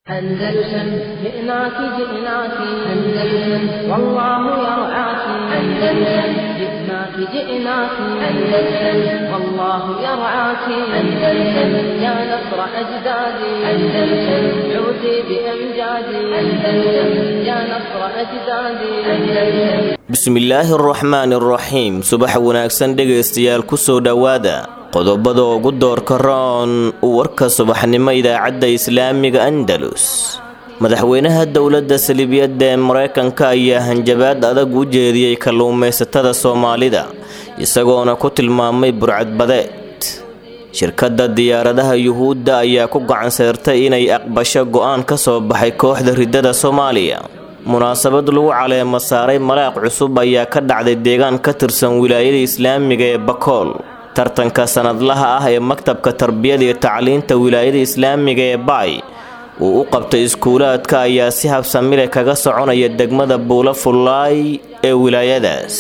أندلسن جئناك جئناك أندلسن والله يرعاك أندلسن جئناك جئناك أندلسن والله يرعاك أندلسن يا نصر أجدادي أندلسن عودي بأمجادي أندلسن يا نصر أجدادي أندلسن bismillaahi araxmaani araxiim subax wanaagsan dhegaystayaal kusoo dhowaada qodobada ugu doorka roon warka subaxnimo idaacadda islaamiga andalus madaxweynaha dowladda salibiyadda ee mareykanka ayaa hanjabaad adag u jeediyey kalluumaysatada soomaalida isagoona ku tilmaamay burcadbadeed shirkadda diyaaradaha yuhuudda ayaa ku gacanseertay inay aqbasho go'aan ka soo baxay kooxda riddada soomaaliya munaasabad lagu caleemo saaray malaaq cusub ayaa ka dhacday deegaan ka tirsan wilaayada islaamiga ee bakool tartanka sanadlaha ah ee maktabka tarbiyada iyo tacliinta wilaayada islaamiga ee baay uu u qabtay iskuulaadka ayaa si habsamile kaga soconaya degmada buulo fullaay ee wilaayadaas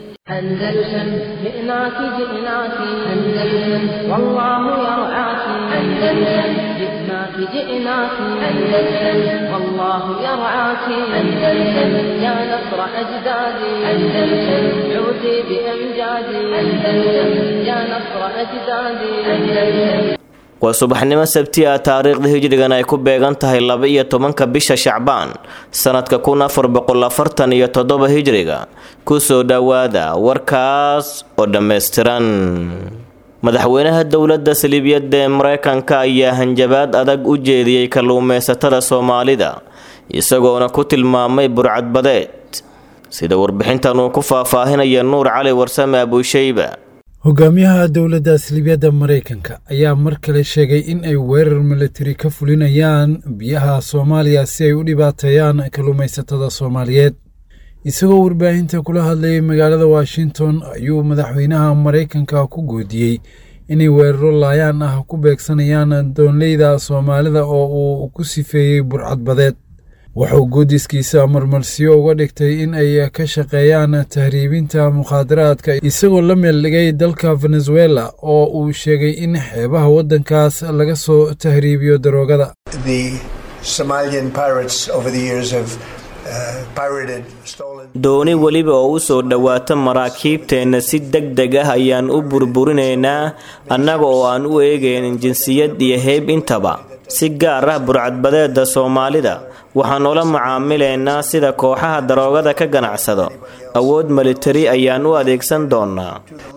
أندلسن جئناك جئناك أندلسن والله يرعاك أندلسن جئناك جئناك أندلسن والله يرعاك أندلسن يا نصر أجدادي أندلسن عودي بأمجادي أندلسن يا نصر أجدادي أندلسن waa subaxnimo sabti ah taariikhda hijrigan ay ku beegan tahay laba iyo tobanka bisha shacbaan sanadka kun afar boqol afartan iyo toddoba hijriga kusoo dhowaada warkaas oo dhammaystiran madaxweynaha dowladda saliibiyadda ee mareykanka ayaa hanjabaad adag u jeediyey kalluumaysatada soomaalida isagoona ku tilmaamay burcadbadeed sida warbixintan uu ku faahfaahinaya nuur cali warsame abuushayba hogaamiyaha dowladda salibiyadda maraykanka ayaa mar kale sheegay in ay weerar milatari ka fulinayaan biyaha soomaaliya si ay u dhibaateeyaan kalluumaysatada soomaaliyeed isagoo warbaahinta kula hadlayay magaalada washington ayuu madaxweynaha maraykanka ku goodiyey inay weeraro laayaan ah ku beegsanayaan doonleyda soomaalida oo uu ku sifeeyey burcadbadeed wuxuu goodiskiisa marmarsiyo uga dhigtay in ay ka shaqeeyaan tahriibinta mukhaadaraadka isagoo la meel dhigay dalka venezuela oo uu sheegay in xeebaha waddankaas laga soo tahriibiyo daroogada dooni weliba oo u soo dhowaata maraakiibteenna si deg deg ah ayaan u burburinaynaa annaga oo aan u eegaynin jinsiyad iyo heyb intaba si gaar ah burcadbadeeda soomaalida waxaan ula macaamilaynaa sida kooxaha daroogada ka ganacsado awood militari ayaan u adeegsan doonnaa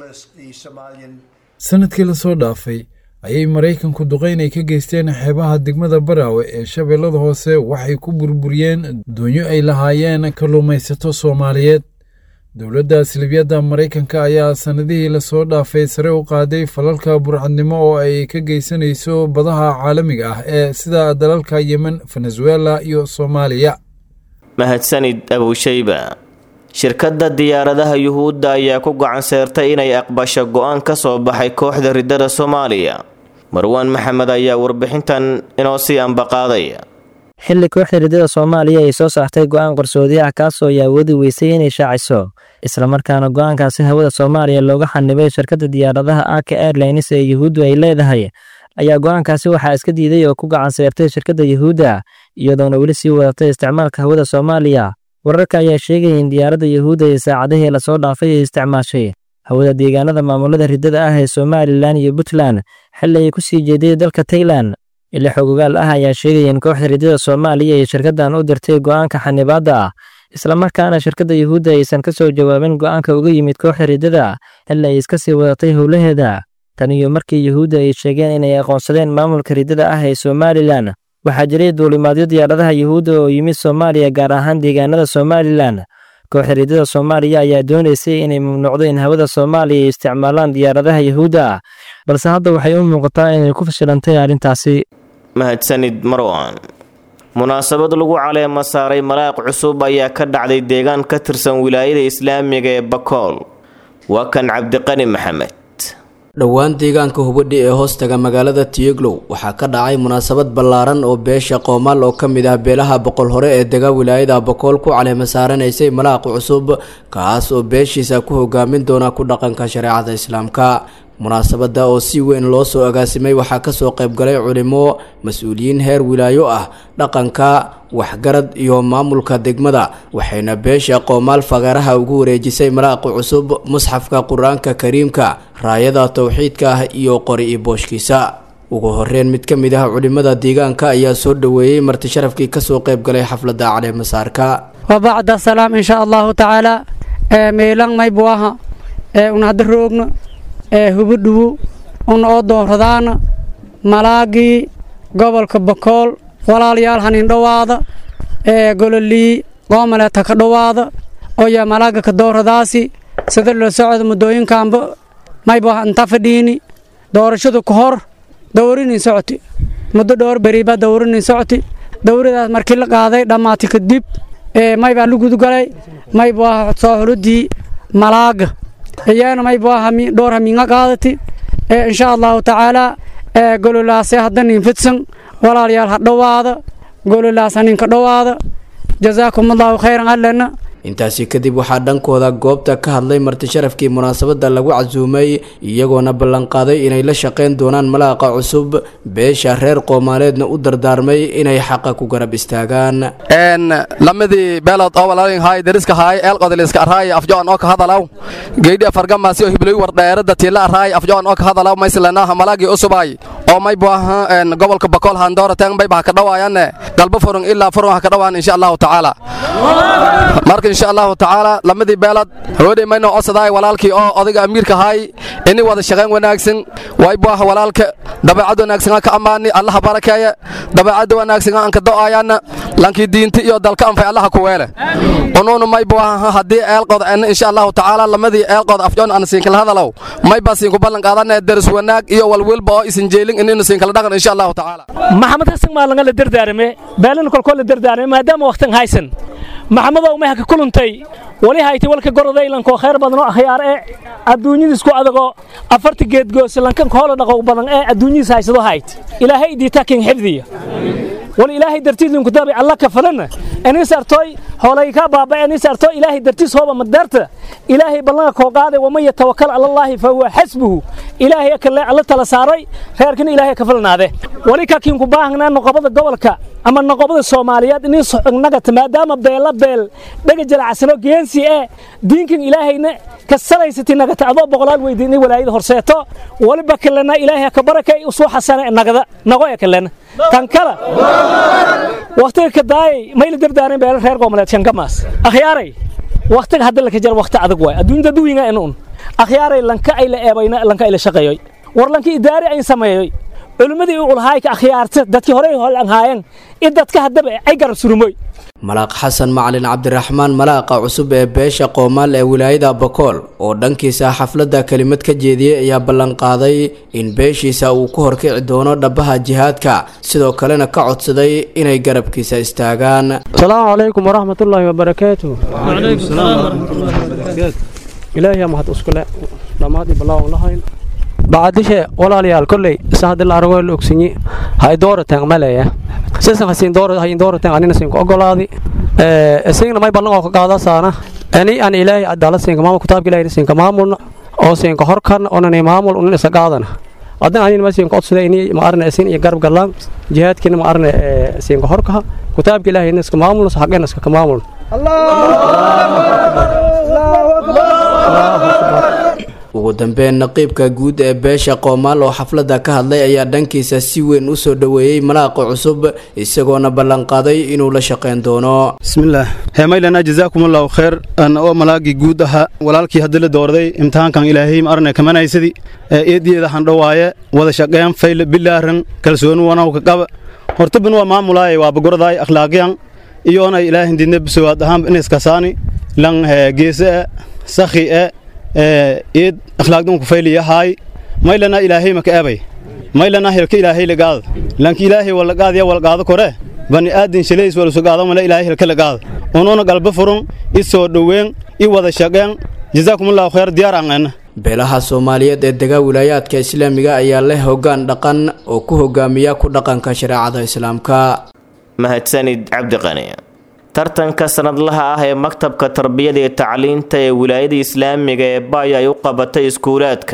sanadkii lasoo dhaafay ayay maraykanku duqayn ay ka geysteen xeebaha degmada baraawe ee shabeellada hoose waxay ku burburiyeen doonyo ay lahaayeen kalluumaysato soomaaliyeed dowladda silibiyadda maraykanka ayaa sannadihii lasoo dhaafay sare u qaaday falalka burcadnimo oo ay ka geysanayso badaha caalamiga ah ee sida dalalka yemen venezuela iyo soomaaliya mahadsanid abuushayba shirkadda diyaaradaha yuhuudda ayaa ku gacanseertay inay aqbasho go'aan ka soo baxay kooxda riddada soomaaliya marwaan maxamed ayaa warbixintan inoo sii ambaqaadaya xilli kooxda riddada soomaaliya ay soo saartay go'aan qarsoodi ah kaasoo ay awoodi weysay inay shaaciso islamarkaana go'aankaasi hawada soomaaliya looga xanibay shirkadda diyaaradaha aka airlines ee yuhuuddu ay leedahay ayaa go'aankaasi waxaa iska diiday oo ku gacanseertay shirkadda yuhuudda iyadoona weli sii wadatay isticmaalka hawada soomaaliya wararka ayaa sheegaya in diyaaradda yuhuudda ee saacadihii lasoo dhaafay ay isticmaashay hawada deegaanada maamulada riddada ah ee somalilan iyo puntland xilli ay ku sii jeeday dalka tailan ila xogogaal ah ayaa sheegaya in kooxda riddada soomaaliya ay shirkaddan u dirtay go'aanka xanibaadda ah islamarkaana shirkadda yuhuudda aysan ka soo jawaabin go'aanka uga yimid kooxda riddada xilli ay iska sii wadatay howlaheeda tan iyo markii yuhuudda ay sheegeen inay aqoonsadeen maamulka riddada ah ee somalilan waxaa jiray duulimaadyo diyaaradaha yuhuudda oo yimid soomaaliya gaar ahaan deegaanada somalilan kooxda riddada soomaaliya ayaa doonaysay inay mamnuucdo in hawada soomaaliya ay isticmaalaan diyaaradaha yuhuudda balse hadda waxay u muuqataa inay ku fashilantay arrintaasi mahadsanid marwan munaasabad lagu caleemo saaray malaaq cusub ayaa ka dhacday deegaan ka tirsan wilaayada islaamiga ee bakool waa kan cabdiqani maxamed dhowaan deegaanka hubadhi ee hoostaga magaalada tiyeglow waxaa ka dhacay munaasabad ballaaran oo beesha qoomaal oo ka mid ah beelaha boqol hore ee dega wilaayada bokool ku caleema saaranaysay malaaq cusub kaas oo beeshiisa ku hogaamin doona ku dhaqanka shareecada islaamka munaasabada oo si weyn loo soo agaasimay waxaa kasoo qaybgalay culimo mas-uuliyiin heer wilaayo ah dhaqanka waxgarad iyo maamulka degmada waxayna beesha qoomaal fagaaraha ugu wareejisay malaaqi cusub musxafka qur-aanka kariimka raayada towxiidka ah iyo qori i booshkiisa ugu horeyn mid ka mid ah culimada deegaanka ayaa soo dhoweeyey marti sharafkii kasoo qaybgalay xafladda caleemasaarka wabacda salaam insha allahu tacaala meelang maybuaha una hadda roogno hubudhubu una oo dooradaana malaagii gobolka bakool walaalayaal hanin dhowaada gololii qoomaleeta ka dhowaada oya malaaga ka dooradaasi sida la socda muddooyinkaanba maybuaha inta fadhiini doorashadu ka hor dowrinin socoti muddo dhowr beriba dowrinin socoti dowradaas markii la qaaday dhammaati kadib maybaa lugudgalay maybuaha soo xuludii malaaga iyana maybuaha dhowr haminga qaadati insha allahu tacaala gololaase hadda nin fidsan walaalayaal ha dhowaada gololaas haninka dhowaada jazaakum allahu khayran allena intaasi kadib waxaa dhankooda goobta ka hadlay marti sharafkii munaasabada lagu casuumay iyagoona ballanqaaday inay la shaqayn doonaan malaaqa cusub beesha reer qoomaaleedna u dardaarmay inay xaqa ku garab istaagaan lamadii beelood oo walaalin haay dariska haay eelqodeliska arhaay afjoon oo ka hadalaw geydhi afargamaasi oo hibloy wardheerada tiila arhaay afjoon oo ka hadalaw mayslanaha malaagii usubay oo maybuaha gobolka bakool handoorateen mayba ha ka dhawaayanne galbo furun ilaa furun ha ka dhawaan insha allahu tacaala marka insha allahu tacaala lamadii beelad haweeney mayno codsaday walaalkii oo odayga amiirka haay ini wada shaqayn wanaagsan waybuah walaalka dabeecad wanaagsan ka ammaani allaha barakeeye dabeecadda wanaagsan aan ka do'ayaana lankii diinta iyo dalka anfay allaha ku weele unuunu maybuah haddii eelqood en insha allahu tacaala lamadii eelqood afjoon aan siinkala hadalow mayba siinku ballan qaadane daris wanaag iyo walwilba oo isin jeelin inaynu siinkala dhaqan insha allahu tacaala maxamed xasan maalanga la dardaarame beelana kolkoo la dardaarame maadaama waqtan haysan maxamedow may haka kuluntay wali hayti walka gorodaylankoo khayr badan oo akhyaar ee adduunyadiisku adagoo afarta geedgoose lankan hoola dhaqow badan ee adduunyadiis haysado hayt ilaahay idiitaa kin xifdiya wali ilaahay dartiis linku daabay alla ka falana anis artoy hoolay ka baaba anis artoy ilaahay dartiis hooba madarta ilaahay ballanka koo qaaday waman yatawakkal ala allahi fa huwa xasbuhu ilaahay akalle alla tala saaray reerkina ilaahay ka falnaade wali ka kinku baahnaa noqobada gobolka ama noqobada soomaaliyeed inay socognagata maadaama beela beel dhaga jalacsano geensi ee diinkan ilaahayna ka salaysati nagata adoo boqolaal weydiinay walaayada horseeto waliba kalena ilaahay ka barakay usoo xasana nagada nago ee kalena tan kala waqtiga ka daayay mayla dardaaran beela reer goboleed shankamaas akhyaaray waqtiga hadda laka jara waqti adag waay adduunyada duwinga in un akhyaaray lanka ay la eebayna lanka ay la shaqeeyoy war lanka idaari ay sameeyoy culimmadii u ulhaayka akhyaarta dadkii horey holanhaayeen in dadka haddaba ay garab surumoy malaaq xasan macalin cabdiraxmaan malaaqa cusub ee beesha qoomaal ee wilaayada bakool oo dhankiisa xafladda kelimad ka jeediyey ayaa ballanqaaday in beeshiisa uu ku horkici doono dhabbaha jihaadka sidoo kalena ka codsaday inay garabkiisa istaagaan asalaamu calaykum waraxmatullaahi wabarakaatu ilaahiyaa mahad iskule dhammaadii ballaawan lahayn bacadishe walaalayaal kolley isa haddii la aragoo la ogsinyi hay doorateen maleeya sisan hasiin doora hayin doorateen anina siin ku ogolaadi ee isagna may ballan oo ka qaada saana ani aan ilaahay adala siin maamul kitaabka ilaahay siin ka maamulna oo siin ka horkan onan maamul unan isa qaadana adan anina ma siin ka codsaday ini ma arna siin iyo garab galaan jihaadkina ma arna siin ka horka kitaabka ilaahay iska maamulna xaqena iska ka maamul ugu dambeyn naqiibka guud ee beesha qoomaal oo xafladda ka hadlay ayaa dhankiisa si weyn u soo dhoweeyey malaaqa cusub isagoona ballanqaaday inuu la shaqayn doono bismillaah heemaylana jazaakumullahu khayr an oo malaagii guud ahaa walaalkii haddii la doorday imtixaankan ilaahay ma arne kamanaysadi ee eediyeeda handhowaaye wada shaqeyn fayle bilaaran kalsooni wanawka qaba hortabin waa maamulaaye waa bagordaay akhlaaqiyan iyoonay ilaahin didne bisowaad ahaan inaskasaani lan geese e sakhi e eed akhlaaqdunku fayliyahaay maylana ilaahay maka ebay maylana helka ilaahay lagaada lanki ilaahay walagaadya walgaado kore bani aadin shalays walusugaado male ilaahay helka lagaada unuuna galba furun i soo dhoweyn i wada shaqeen jazaakumullahu khayr diyaar aangeena beelaha soomaaliyeed ee degaa wilaayaadka islaamiga ayaa leh hoggaan dhaqan oo ku hogaamiya ku dhaqanka shareecada islaamka mahadsanid cabdiqani tartanka sanadlaha ah ee maktabka tarbiyada iyo tacliinta ee wilaayada islaamiga ee baay ay u qabatay iskuulaadka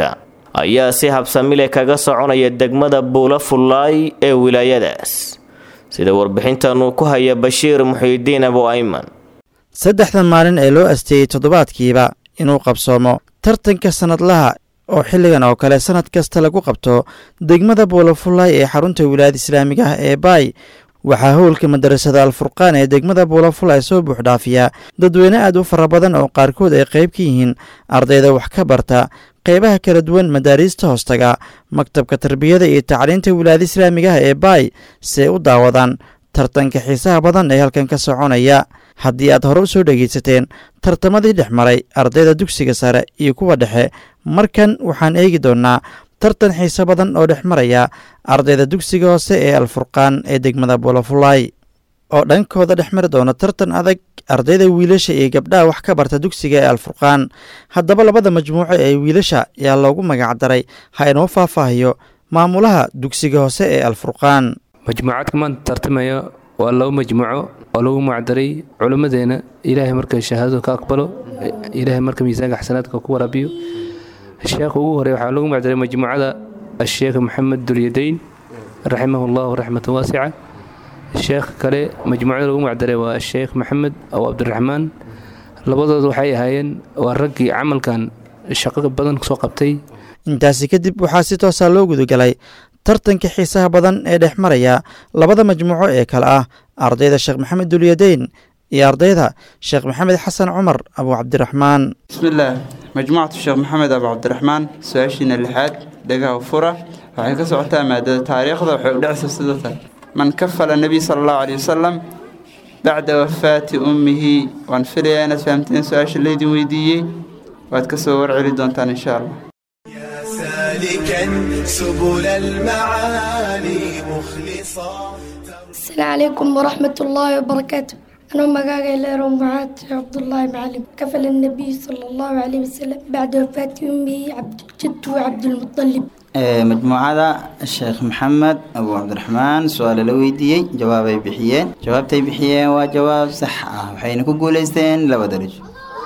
ayaa si habsamile kaga soconaya degmada buula fullaay ee wilaayadaas sida warbixintan uu ku haya bashiir muxiidiin abu ayman saddexdan maalin ee loo asteeyey toddobaadkiiba inuu qabsoomo tartanka sannadlaha oo xilligan oo kale sannad kasta lagu qabto degmada buulafullaay ee xarunta wilaayada islaamiga ah ee baay waxaa howlka madarasada alfurqaan ee degmada buulafullaay soo buuxdhaafiya dadweyne aad u fara badan oo qaarkood ay qayb ka yihiin ardayda wax ka barta qaybaha kala duwan madaariista hoostaga maktabka tarbiyada iyo tacliinta wilaayada islaamiga ah ee baay si ay u daawadaan tartanka xiisaha badan ee halkan ka soconaya haddii aad hore u soo dhegaysateen tartamadii dhex maray ardayda dugsiga sare iyo kuwa dhexe markan waxaan eegi doonnaa tartan xiise badan oo dhex maraya ardayda dugsiga hoose ee alfurqaan ee degmada buulafullaay oo dhankooda dhex mari doona tartan adag ardayda wiilasha iyo gabdhaha wax ka barta dugsiga ee alfurqaan haddaba labada majmuuco ee wiilasha ayaa loogu magacdaray ha inoo faahfaahiyo maamulaha dugsiga hoose ee alfurqaan majmuucaadka maanta tartamaya waa laba majmuuco oo lagu magacdaray culimmadeena ilaahay marka shahaadadu ka aqbalo ilaahay marka miisaanka xasanaadka ku waraabiyo sheekha ugu horey waxaa lagu magacdaray majmuucada asheekh maxamed dulyadayn raximahu llahu raxmatan waasica sheekh kale majmuucada lagu magacdaray waa asheekh maxamed aw cabdiraxmaan labadooda waxay ahaayeen waa raggii camalkan shaqo badan soo qabtay intaasi kadib waxaa si toosaa loo gudagalay tartanka xiisaha badan ee dhex maraya labada majmuuco ee kale ah ardayda sheekh maxamed dulyadayn iyo ardayda sheekh maxamed xasan cumar abu cabdiraxmaan bismillaah majmuucatu sheekh maxamed abu cabdiraxmaan su-aashiina lixaad dhagaha fura waxay ka socotaa maadada taariikhda waxay u dhacaysa sidatan man kafala nebiy sala allahu caleyhi wasalam bacda wafaati ummihi waan filayaa inaad fahamteen su-aasha laydin weydiiyey waad ka soo warceli doontaan insha allah سالكا سبل المعالي مخلصا السلام عليكم ورحمة الله وبركاته أنا مقاقي ليرو معاد عبد الله معلم كفل النبي صلى الله عليه وسلم بعد وفاة أمي عبد الجد وعبد المطلب majmuucada sheekh maxamed abu cabdiraxmaan su-aalo la weydiiyey jawaabay bixiyeen jawaabtay bixiyeen waa jawaab sax ah waxayna ku guuleysteen laba darajo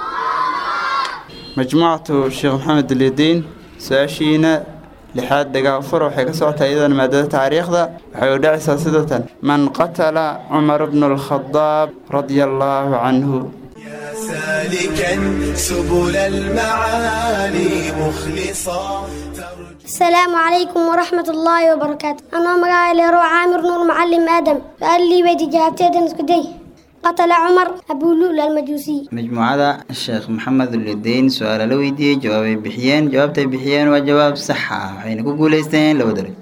majmuucatu sheekh maxamed dulyadiin su-aashiina lixaad dhagaa fur waxay ka socotaa iyadana maadada taariikhda waxay u dhacaysaa sidatan man qatala cumar bnu alkhadaab radia allaahu canhu سالكا سبل المعالي مخلصا السلام عليكم ورحمة الله وبركاته أنا مقاعي ليرو عامر نور معلم آدم قال لي بيتي جابتي اسكدي قتل عمر أبو لؤلؤ المجوسي majmuucada sheekh maxamed ulidiin su-aalo la weydiiyey jawaabay bixiyeen jawaabtay bixiyeen waa jawaab sax ah waxayna ku guuleysteen laba darajo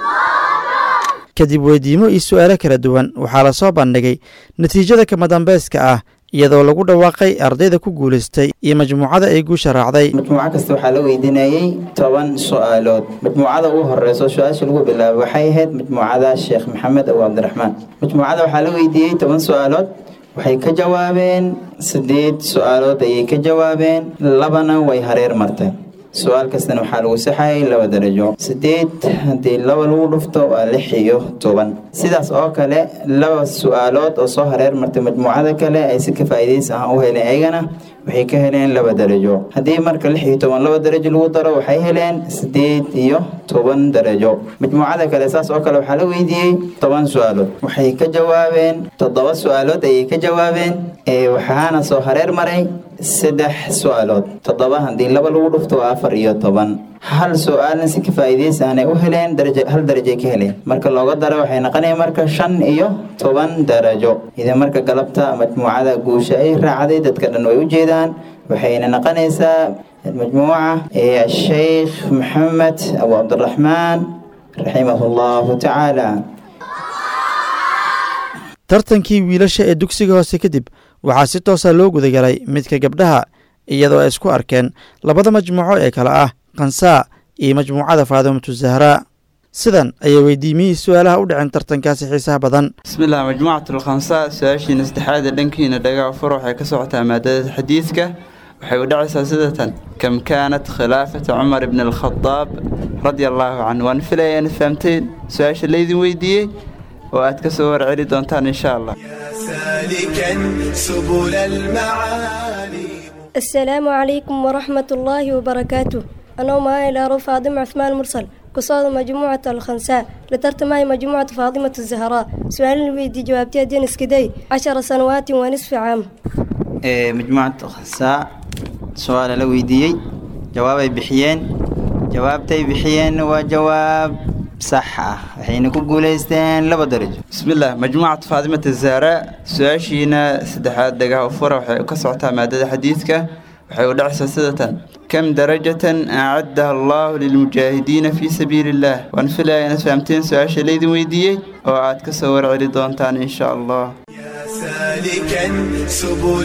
kadib weydiimo iyo su-aalo kala duwan waxaa la soo bandhigay natiijada kama dambeyska ah iyadoo lagu dhawaaqay ardayda ku guulaystay iyo majmuucada ay guusha raacday majmuuco kasta waxaa la weydiinayey toban su-aalood majmuucada ugu horeyso su-aasha lagu bilaabay waxay ahayd majmuucada sheekh maxamed abu cabdiraxmaan majmuucada waxaa la weydiiyey toban su-aalood waxay ka jawaabeen sideed su-aalood ayay ka jawaabeen labana way hareer marteen su-aal kastana waxaa lagu saxayay laba darajo sideed haddii laba lagu dhufto waa lix iyo toban sidaas oo kale laba su-aalood oo soo hareer martay majmuucada kale ay si ka faa'iidaysi ah u heleen ayagana waxay ka heleen laba darajo haddii marka lix iyo toban laba darajo lagu daro waxay heleen sideed iyo toban darajo majmuucada kale saas oo kale waxaa la weydiiyey toban su-aalood waxay ka jawaabeen toddoba su-aalood ayay ka jawaabeen ee waxaana soo hareer maray saddex su-aalood toddoba haddii laba lagu dhufto waa afar iyo toban hal su-aalna si ka faa'iidaysi aanay u heleen daraja hal darajay ka heleen marka looga daro waxay noqonaya marka shan iyo toban darajo idin marka galabta majmuucada guusha ay raacday dadka dhan way u jeedaan waxayna noqonaysaa majmuuca ee sheekh maxamed abu cabdiraxmaan raximahu allahu tacaala tartankii wiilasha ee dugsiga hoose kadib waxaa si toosa loo gudagalay midka gabdhaha iyadoo ay isku arkeen labada majmuuco ee kale ah kansaa iyo majmuucada faadimatu zahraa sidan ayay weydiimiyihii su-aalaha u dhaceen tartankaasi xiisaha badan bismillaah majmuucatu lkhamsaa su-aashiina saddexaad ee dhankiina dhagaa fur waxay ka socotaa maadada xadiidka waxay u dhacaysaa sidatan kam kaanat khilaafata cumar ibni alkhadaab radia allaahu canhu waan filaya inaad fahamteen su-aasha laydin weydiiyey oo aad ka soo warceli doontaan insha allah سالكا سبل المعالي السلام عليكم ورحمة الله وبركاته أنا معي إلى فاطمة عثمان مرسل قصاد مجموعة الخنساء لترت معي مجموعة فاطمة الزهراء سؤال الفيديو جوابتي دين اسكدي عشر سنوات ونصف عام ee majmuucad khasa su-aala la weydiiyey jawaabay bixiyeen jawaabtay bixiyeen waa jawaab sax ah waxayna ku guulaysteen laba darajo bismillaah majmuucad faadimata zahra su-aashiina saddexaad dhagaha u fura waxay ka socotaa maadada xadiidka waxay u dhacaysaa sida tan kam darajatan acaddaha allahu lilmujaahidiina fii sabiili illaah waan filaya inaad fahamteen su-aasha laydin weydiiyey oo aad ka soo warceli doontaan insha allah سالكا سبل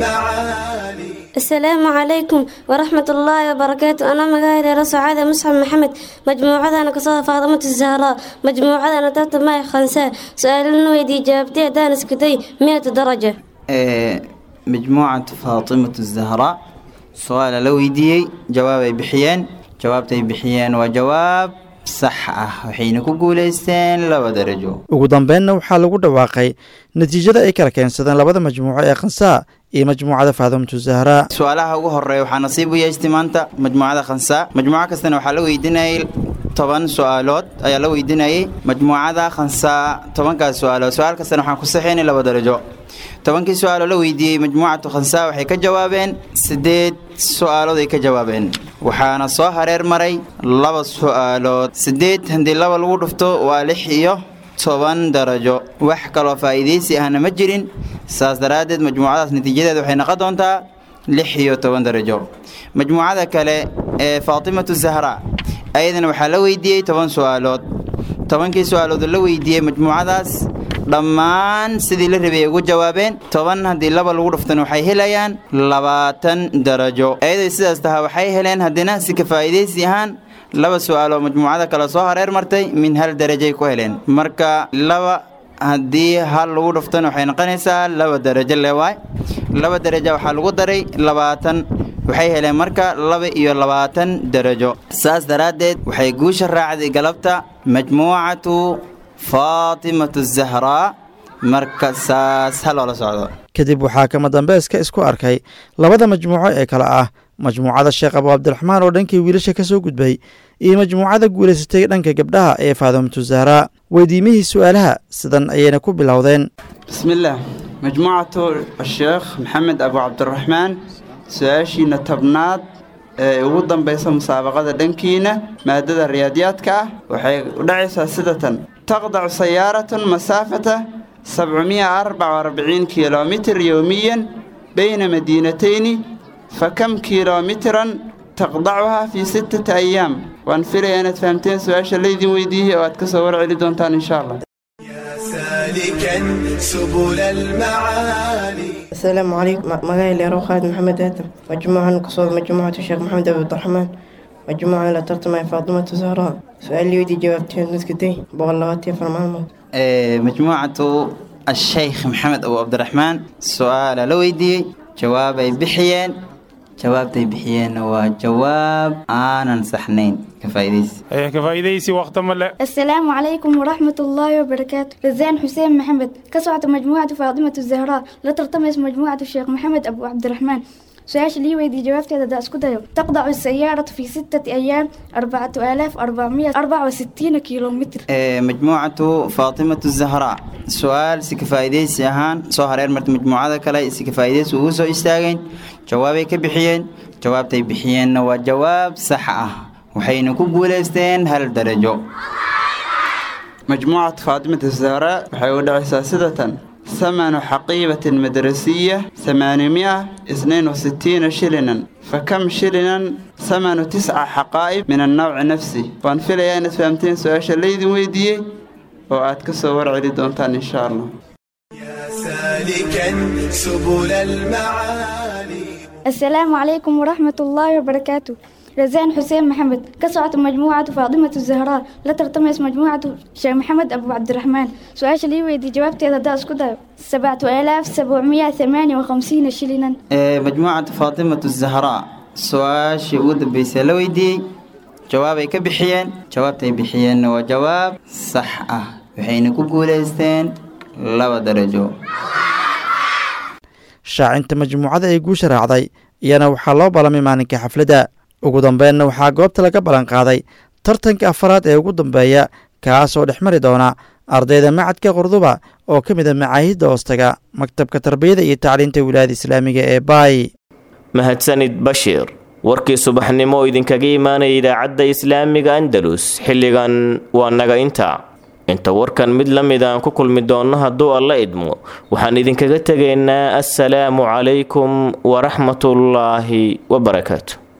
المعالي السلام عليكم ورحمة الله وبركاته أنا مقاهي رسعادة مصعب محمد مجموعة أنا قصة فاطمة الزهراء مجموعة أنا تحت معي خنساء سؤال ويدي جابتي دانس كدي مئة درجة ee majmuucad faatimatu zahra su-aala la weydiiyey jawaabay bixiyeen jawaabtay bixiyeen waa jawaab sax ah waxayna ku guulaysteen laba darajo ugu dambeynna waxaa lagu dhawaaqay natiijada ay kala keensadeen labada majmuuco ee khansaa iyo majmuucada faadimatu zahraa su-aalaha ugu horeeya waxaa nasiib u yeeshtay maanta majmuucada khansaa majmuuco kastana waxaa la weydiinayay toban su-aalood ayaa la weydiinayay majmuucada khansaa tobankaas su-aalood su-aal kastana waxaan ku saxeynay laba darajo tobankii su-aaloo la weydiiyey majmuucatu khansaa waxay ka jawaabeen siddeed su-aalood ay ka jawaabeen waxaana soo hareer maray laba su-aalood siddeed haddii laba lagu dhufto waa lix iyo toban darajo wax kaloo faa'iidaysi ahna ma jirin saas daraaddeed majmuucadaas natiijadeeda waxay noqon doontaa lix iyo toban darajo majmuucada kale ee faatimatu zahra ayadana waxaa la weydiiyey toban su-aalood tobankii su-aalood la weydiiyey majmuucadaas dhammaan sidii la rabay ay ugu jawaabeen toban haddii laba lagu dhuftana waxay helayaan labaatan darajo ayaday sidaas tahaa waxay heleen haddina si ka faa'iidaysi ahaan laba su-aaloo majmuucada kale soo hareer martay min hal darajay ku heleen marka laba haddii hal lagu dhuftana waxay noqonaysaa laba darajo lewaay laba darajo waxaa lagu daray labaatan waxay heleen marka laba iyo labaatan darajo saas daraaddeed waxay guusha raacday galabta majmuucatu faatimatu zahraa marka saas ha loola socdo kadib waxaa kama dambayska isku arkay labada majmuuco ee kale ah majmuucada sheekh abu cabdiraxmaan oo dhankii wiilasha ka soo gudbay iyo majmuucada guulaysatay dhanka gabdhaha ee faadimatu zahraa weydiimihii su-aalaha sidan ayayna ku bilowdeen bismillaah majmuucatu sheekh maxamed abu cabdiraxmaan su-aashiina tobnaad ee ugu dambaysa musaabaqada dhankiina maadada riyaadiyaadka ah waxay u dhacaysaa sida tan taqdacu sayaaratun masaafata sabcumiya arbaca arbiciin kilomitir yowmiyan bayna madiinatayni fakam kilomitran taqdacuhaa fii sittati ayaam waan filaya inaad fahamteen su-aasha laydin weydiiyey oo aad ka soo warceli doontaan insha allah سالكا سبل المعالي السلام عليكم مقايل يا خالد محمد آدم مجموعة قصود مجموعة الشيخ محمد أبو عبد الرحمن مجموعة لا ترتمى فاطمة الزهراء سؤال لي ودي جاوبتين نسكتي بغلغتي فرمان ee majmuucatu asheykh maxamed abu cabdiraxmaan su-aala la weydiiyey jawaabay bixiyeen jawaabtay bixiyeenna waa jawaab aanan saxnayn ka faa'iidaysi كفايديسي وقت ملا السلام عليكم ورحمة الله وبركاته رزان حسين محمد كسعة مجموعة فاطمة الزهراء لا ترتمس مجموعة الشيخ محمد أبو عبد الرحمن سؤال لي ويدي جوابتي هذا داس كده تقطع السيارة في ستة أيام أربعة آلاف أربعمية أربعة وستين كيلومتر ee majmuucatu faatimatu zahraa su-aal si ka faa'iidaysi ahaan soo hareer martay majmuucada kale si ka faa'iidaysi ugu soo istaageen jawaabay ka bixiyeen jawaabtay bixiyeenna waa jawaab sax ah waxayna ku guulaysteen hal darajo majmuucatu faatimata zahra waxay u dhacaysaa sida tan ثمن حقيبة مدرسية ثمانمائة اثنين وستين شلنا فكم شلنا ثمن تسع حقائب من النوع نفسه وان في ليانة فهمتين سؤال الليدي ويدي وأتكسر ورعي دونتان إن شاء الله سالكا سبل المعالي السلام عليكم ورحمة الله وبركاته رزان حسين محمد كسعة مجموعة فاطمة الزهراء لا ترتمس مجموعة شيخ محمد أبو عبد الرحمن سؤال لي ويدي جوابتي هذا داس كده سبعة آلاف سبعمية ثمانية وخمسين شلنا ee majmuucatu faatimatu zahraa su-aashii ugu dambeysay la weydiiyey jawaabay ka bixiyeen jawaabtay bixiyeenna waa jawaab sax ah waxayna ku guulaysteen laba darajo shaacinta majmuucada ay guusha raacday iyana waxaa loo ballamay maalinka xafladda ugu dambeynna waxaa goobta laga ballanqaaday tartanka afaraad ee ugu dambeeya kaas oo dhex mari doona ardayda macadka qurduba oo ka mid a macaahidda hoostaga maktabka tarbiyada iyo tacliinta wilaayada islaamiga ee baay mahadsanid bashiir warkii subaxnimo oo idinkaga imaanaya idaacadda islaamiga andalus xilligan waa naga inta inta warkan mid la mid aan ku kulmi doonno hadduu alla idmo waxaan idinkaga tegaynaa assalaamu calaykum waraxmatullaahi wabarakaatu